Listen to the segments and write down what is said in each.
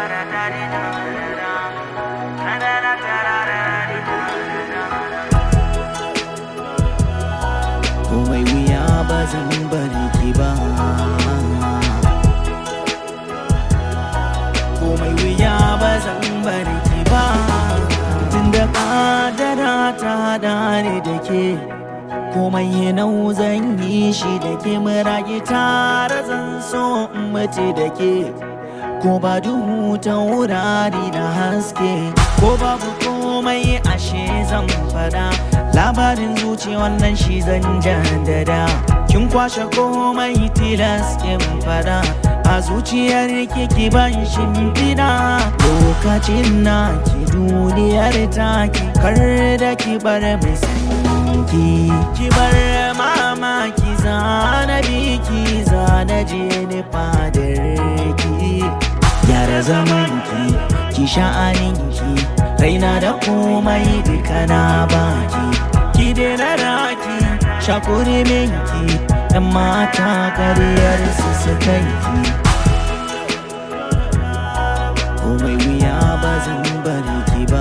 komai wuya ba zan bari ki ba komai wuya ba zan bari ki ba tunda kadara ta hada ni da ke komai nau zan yi shi da ke murage tare zan so in mace da ke ko ba duhu ta wurare na haske ko babu komai ashe zan fada labarin zuci wannan shi zan jaddada kin kwashe komai tilas in fada a zuciyar ki ban shimfiɗa lokacin na ki duniyar taki kar da ki bar mai sanki ki bar mamaki zana biki zana je ni fadar ki gyara zaman ki ki sha'anin ki raina da komai duka na baki ki daina raki shakuri minki yan mata kariyar su su kanki komai wuya ba zan bari ki ba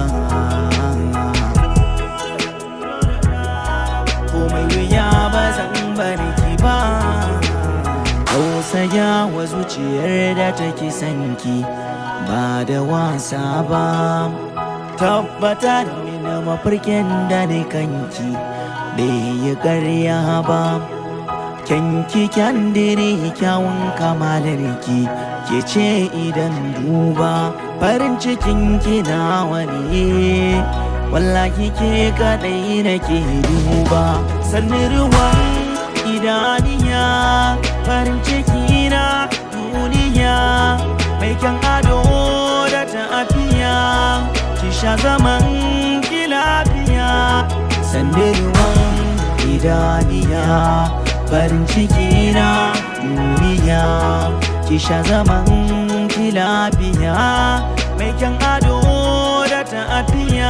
komai wuya ba zan bari ki ba tausaya wa zuciyar da take sanki ba da wasa ba tabbatar mini mafarkin da ni kanki bai yi karya ba kyanki kyandiri kyawun kamalarki ke ce idan duba farin cikin kina wani wallahi ke kadai nake duba sannan ruwan idaniya farin ciki na duniya mai kyan ado da tafiya ki sha zaman ki lafiya sannan ruwan idaniya farin ciki na duniya ki sha zaman ki lafiya mai kyan ado da tafiya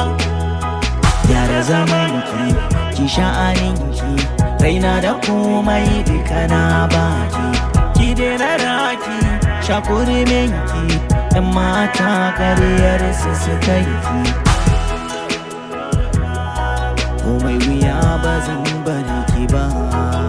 gyara zaman ki ki sha'anin ki raina da komai duka na baki ki daina raki shakuri minki yan mata kariyar su su kai ki komai wuya ba zan bari ki ba